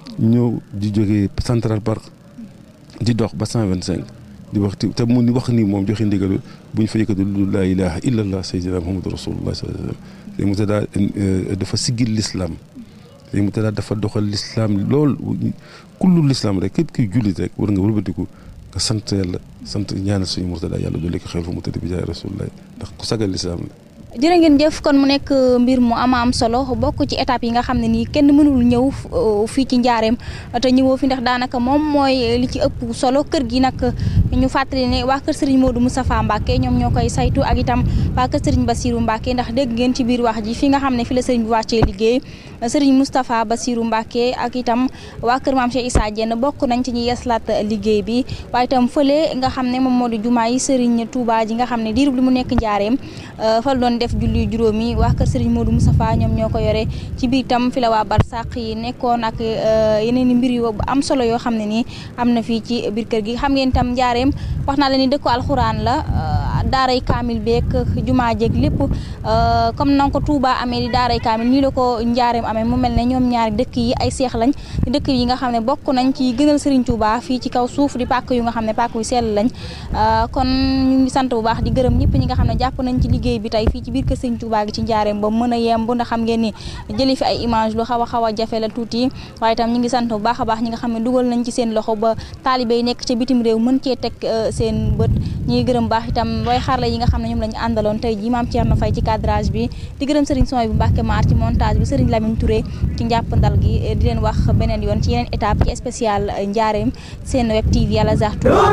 ñëw di jógee Central Park di dox ba cent vingt cinq di wax te mu ni wax ni moom joxe ndigalu bu ñu fa yëkkati lu laa ilaha illa allah sayyidina muhammadu rasulullah sallallahu alayhi wasallam sëñ Murtada dafa siggil l'islam sëñ Murtada dafa doxal l'islam lool kullu l'islam rek képp kiy jullit rek war nga wëlbatiku nga sant yàlla sant ñaanal suñu Murtada yàlla doole ko xel fa mu tëdd bi jaay rasulullah ndax ku sagal l'islam la jërë ngeen jëf kon mu nekk mbir mu ama am solo bokk ci étape yi nga xam ne nii kenn mënul ñëw fii ci njaareem te ñëwoo fi ndax daanaka moom mooy li ci ëpp solo kër gi nag ñu fàttali ne waa kër Serigne Modou Moustapha Mbacke ñoom ñoo koy saytu ak itam waa kër Serigne Bassirou Mbacke ndax dégg ngeen ci biir wax ji fi nga xam ne fi la Serigne bi wàccee liggéey Serigne Moustapha Bassirou Mbacke ak itam waa kër Maam Cheikh Issa Diène bokk nañ ci ñi yeslaat liggéey bi waaye itam fële nga xam ne moom moo di jumaa yi Serigne Touba ji nga xam ne diirub li mu nekk njaareem fa doon def julli juróomi waa kër Serigne Modou Moustapha ñoom ñoo ko yore ci biir tam fi la waa barsàq yi nekkoon ak yeneen i mbir yu am solo yoo xam ne nii am na fii ci biir kër gi xam ngeen tam njaareem wax naa la ni dëkku alxuraan la daaray kaamil beeg jumaa jeeg lépp comme na ko Touba amee di daaray kaamil nii la ko njaareem amee mu mel ne ñoom ñaari dëkk yi ay seex lañ dëkk yi nga xam ne bokk nañ ci gënal Serigne Touba fii ci kaw suuf di pàkk yu nga xam ne pàkk yu sell lañ kon ñu ngi sant bu baax di gërëm ñëpp ñi nga xam ne jàpp nañ ci liggéey bi tey fii ci biir kër Serigne Touba gi ci njaareem ba mën a yemb ndax xam ngeen ni jëli fi ay image lu xaw a xaw a jafe la tuuti waaye itam ñu ngi sant bu baax a baax ñi nga xam ne dugal nañ ci seen loxo ba taalibe yi nekk ca bitim réew mën cee teg seen bët ñi ngi gërëm baax itam way xarla yi nga xam ne ñoom lañu àndaloon tey ji maam Thierno Faye ci cadrage bi di gërëm Serigne Soy bu Mbacke Maar ci montage bi Serigne Lamine Touré ci njàppandal gi di leen wax beneen yoon ci yeneen étape ci spécial njaareem seen web TV Al Azhar Touba